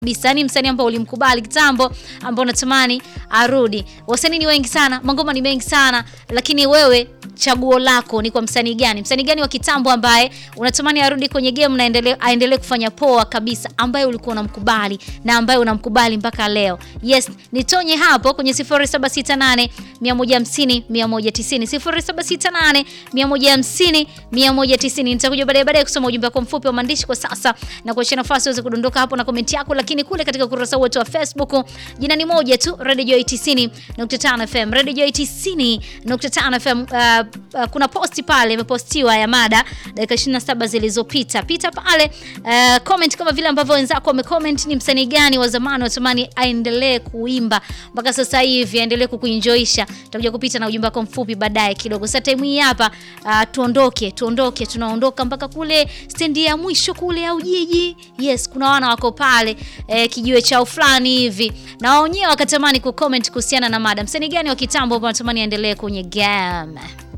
kabisa yani msanii ambao ulimkubali kitambo ambao unatamani arudi. Wasanii ni wengi sana, mangoma ni mengi sana, lakini wewe chaguo lako ni kwa msanii gani? Msanii gani wa kitambo ambaye unatamani arudi kwenye game na endelee aendelee kufanya poa kabisa, ambaye ulikuwa unamkubali na ambaye unamkubali mpaka leo? Yes, nitonye hapo kwenye 0768 150 190 0768 150 190. Nitakuja baadaye baadaye kusoma ujumbe wako mfupi wa maandishi kwa sasa na kuachia nafasi uweze kudondoka hapo na komenti yako, lakini kule katika ukurasa wetu wa Facebook jina ni moja tu, Radio Joy 90.5 FM. Radio Joy 90.5 FM. Uh, uh, kuna posti pale imepostiwa ya mada dakika 27 zilizopita. Pita pale uh, comment kama vile ambavyo wenzako wamecomment. Ni msanii gani wa zamani watamani aendelee kuimba mpaka sasa hivi aendelee kukuenjoysha? Tutakuja kupita na ujumbe wako mfupi baadaye kidogo. Sasa time hii hapa uh, tuondoke, tuondoke, tunaondoka mpaka kule stendi ya mwisho kule au jiji. Yes, kuna wana wako pale eh, kijiwe chao fulani hivi na wao wenyewe wakatamani kucomment kuhusiana na mada. Msanii gani wa kitambo ambao wanatamani aendelee kwenye game?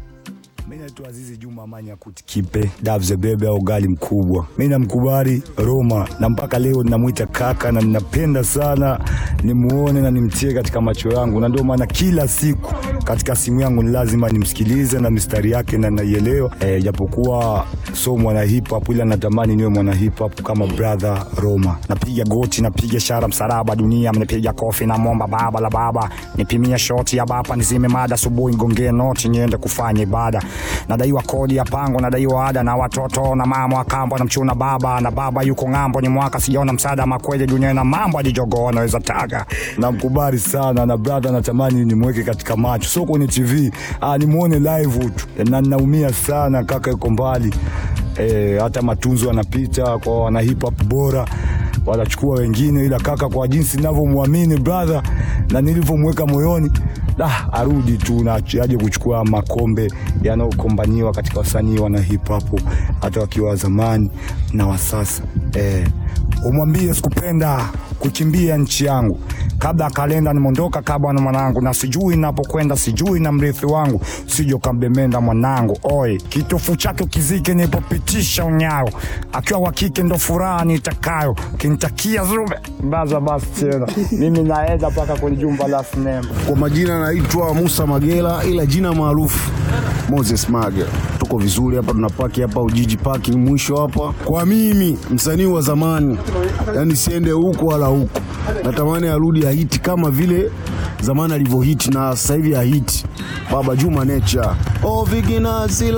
Mimi naitwa Azizi Juma Manya Kutikipe Davze Bebe au gali mkubwa. Mimi namkubali Roma na mpaka leo ninamwita kaka na ninapenda sana nimuone na nimtie katika macho yangu, na ndio maana kila siku katika simu yangu ni lazima nimsikilize na mistari yake na naielewa, eh, japokuwa so mwana hip hop, ila natamani niwe mwana hip hop kama brother Roma. Napiga goti, napiga shara msalaba, dunia mnipiga kofi na momba baba la baba, nipimia shoti ya bapa, nizime mada asubuhi, ngongee noti niende kufanya ibada nadaiwa kodi ya pango, nadaiwa ada na watoto na mama wa kambo na mchuna baba na baba yuko ng'ambo, ni mwaka sijaona msaada makweli dunia na mambo alijogoo anaweza taga. Namkubali sana na brother, natamani nimweke katika macho, sio kwenye TV, ah, nimuone live tu, na ninaumia sana, kaka yuko mbali eh, hata matunzo yanapita kwa wana hip hop bora wanachukua wengine, ila kaka, kwa jinsi ninavyomwamini brother na nilivyomweka moyoni Ah, arudi tu na aje kuchukua makombe yanayokombaniwa katika wasanii wana hip hop hata wakiwa wa zamani na wa sasa. Eh, umwambie sikupenda kukimbia nchi yangu kabla kalenda nimondoka kabla na mwanangu, na sijui napokwenda, sijui na mrithi wangu, sijo kambemenda mwanangu. Oi, kitofu chake ukizike nipopitisha unyayo, akiwa wa kike ndo furaha nitakayo, kintakia zube baza basi tena mimi naenda mpaka kwenye jumba la sinema. Kwa majina naitwa Musa Magela, ila jina maarufu Moses Magela. Tuko vizuri hapa, tunapaki hapa Ujiji parking mwisho hapa. Kwa mimi msanii wa zamani, yani siende huku wala huku, natamani arudi ahiti kama vile zamani alivyohiti na sasa hivi ahiti. Baba Juma Nature oh viginazila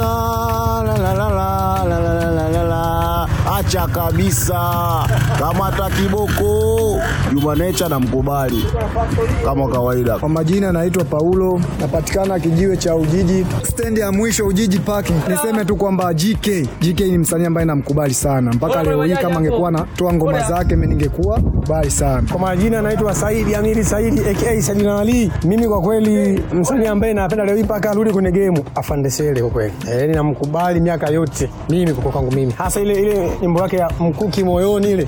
la la la la la la la la la acha kabisa, kamata kiboko. Juma Nature namkubali kama kawaida. Kwa majina naitwa Paulo, napatikana kijiwe cha Ujiji, stendi ya mwisho Ujiji parking. Niseme tu kwamba GK GK ni msanii ambaye namkubali sana mpaka leo hii. Kama angekuwa natoa ngoma zake mimi ningekuwa bali sana. Kwa majina naitwa Saidi Amiri Saidi aka Sadina Ali. Mimi kwa kweli msanii ambaye napenda leo hii mpaka arudi kwenye game Afande Sele kwa kweli. Eh, ninamkubali miaka yote. Mimi kwa kwangu mimi. Hasa ile ile nyimbo yake ya mkuki moyoni ile.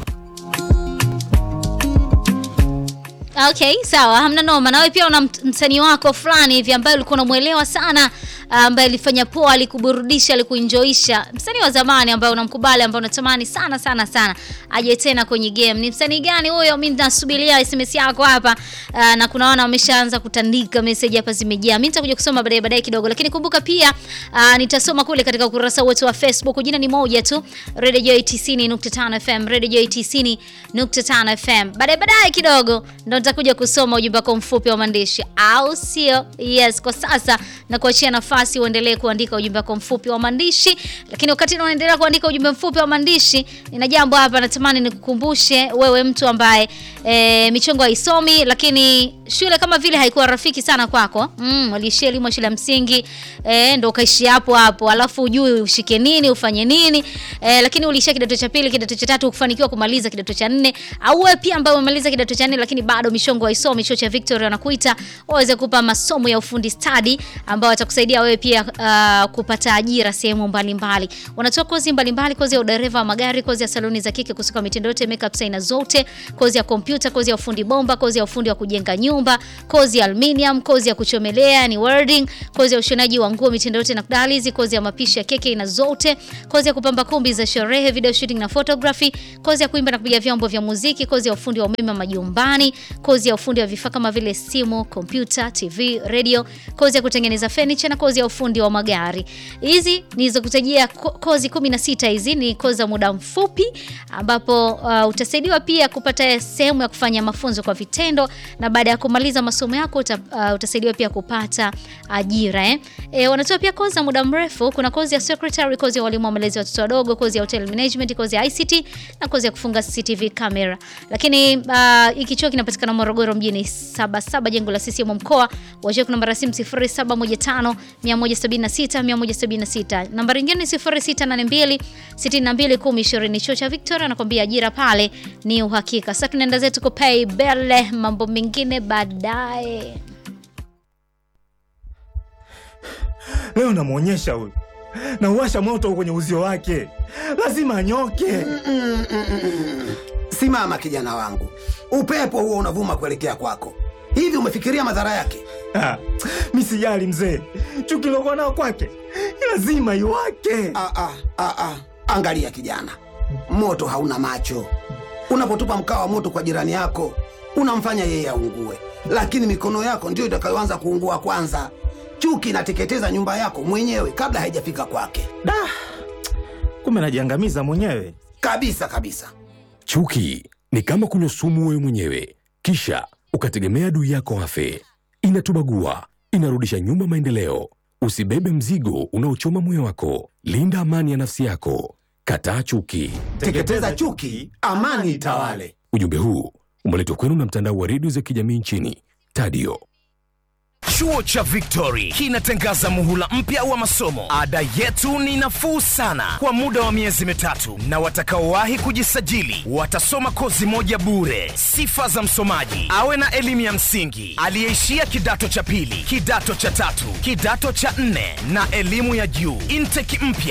Okay, sawa, hamna noma. Na wewe pia una msanii wako fulani hivi ambaye ulikuwa unamuelewa sana, ambaye alifanya poa, alikuburudisha, alikuenjoisha, msanii wa zamani ambaye unamkubali, ambaye unatamani sana sana sana aje tena kwenye game. Ni msanii gani huyo? Mimi nasubiria SMS yako hapa. Uh, na kuna wana wameshaanza kutandika message hapa zimejaa. Mimi nitakuja kusoma baadaye baadaye kidogo, lakini kumbuka pia uh, nitasoma kule katika ukurasa wetu wa Facebook. Jina ni moja tu, Radio Joy 90.5 FM, Radio Joy 90.5 FM. Baadaye baadaye kidogo ndo nitakuja kusoma ujumbe wako mfupi wa maandishi, au sio? Yes, kwa sasa na kuachia nafasi uendelee kuandika ujumbe wako mfupi wa maandishi, lakini wakati unaendelea kuandika ujumbe mfupi wa maandishi, nina jambo hapa natamani nikukumbushe wewe, mtu ambaye e, michongo haisomi, lakini shule kama vile haikuwa rafiki sana kwako. Mm, uliishia elimu ya shule ya msingi e, ndo ukaishi hapo hapo, alafu ujui ushike nini ufanye nini e, lakini uliishia kidato cha pili, kidato cha tatu, kufanikiwa kumaliza kidato cha nne, au wewe pia ambaye umemaliza kidato cha nne lakini bado michongo haisomi, chuo cha Victoria wanakuita waweze kupa masomo ya ufundi stadi ambao watakusaidia wewe pia uh, kupata ajira sehemu mbalimbali. Wanatoa kozi mbalimbali, kozi ya udereva wa magari, kozi ya saloni za kike kusuka mitindo yote, makeup aina zote, kozi ya kompyuta, kozi ya ufundi bomba, kozi ya ufundi wa kujenga nyumba mitumba, kozi ya aluminium, kozi ya kuchomelea ni welding, kozi ya ushonaji wa nguo mitindo yote na kudalizi, kozi ya mapishi ya keki aina zote, kozi ya kupamba kumbi za sherehe, video shooting na photography, kozi ya kuimba na kupiga vyombo vya muziki, kozi ya ufundi wa umeme wa majumbani, kozi ya ufundi wa vifaa kama vile simu, kompyuta, TV, radio, kozi ya kutengeneza furniture na kozi ya ufundi wa magari. Hizi nilizokutajia ko- kozi 16 hizi ni kozi za muda mfupi ambapo uh, utasaidiwa pia kupata sehemu ya kufanya mafunzo kwa vitendo na baada ya kumaliza masomo yako uta, uh, utasaidiwa pia kupata ajira eh. E, wanatoa pia kozi za muda mrefu. Kuna kozi ya secretary, kozi ya walimu wa malezi ya watoto wadogo, kozi ya hotel management, kozi ya ICT na kozi ya kufunga CCTV camera. Lakini uh, hiki chuo kinapatikana Morogoro mjini Sabasaba, jengo la CCM mkoa. Wajua kuna namba ya simu 0715 176 176. Nambari nyingine ni 0682 62 1020. Chuo cha Victoria anakuambia ajira pale ni uhakika. Sasa tunaenda zetu kupay bele, mambo mengine baadaye. Leo namwonyesha huyu, nauwasha moto kwenye uzio wake, lazima anyoke. Simama kijana wangu, upepo huo unavuma kuelekea kwako. Hivi umefikiria madhara yake? Ah, mi sijali mzee, chuki lokuwa nao kwake lazima iwake. Ah, ah, ah, ah. Angalia kijana, moto hauna macho. Unapotupa mkaa wa moto kwa jirani yako, unamfanya yeye aungue, lakini mikono yako ndiyo itakayoanza kuungua kwanza. Chuki inateketeza nyumba yako mwenyewe kabla haijafika kwake, Da, kumbe najiangamiza mwenyewe. kabisa kabisa. Chuki ni kama kunywa sumu wewe mwenyewe, kisha ukategemea adui yako afe. Inatubagua, inarudisha nyuma maendeleo. Usibebe mzigo unaochoma moyo wako. Linda amani ya nafsi yako. Kataa chuki. Teketeza chuki, amani itawale. Ujumbe huu umeletwa kwenu na mtandao wa redio za kijamii nchini Tadio. Chuo cha Victory kinatangaza muhula mpya wa masomo. Ada yetu ni nafuu sana kwa muda wa miezi mitatu, na watakaowahi kujisajili watasoma kozi moja bure. Sifa za msomaji: awe na elimu ya msingi, aliyeishia kidato cha pili, kidato cha tatu, kidato cha nne na elimu ya juu. Intake mpya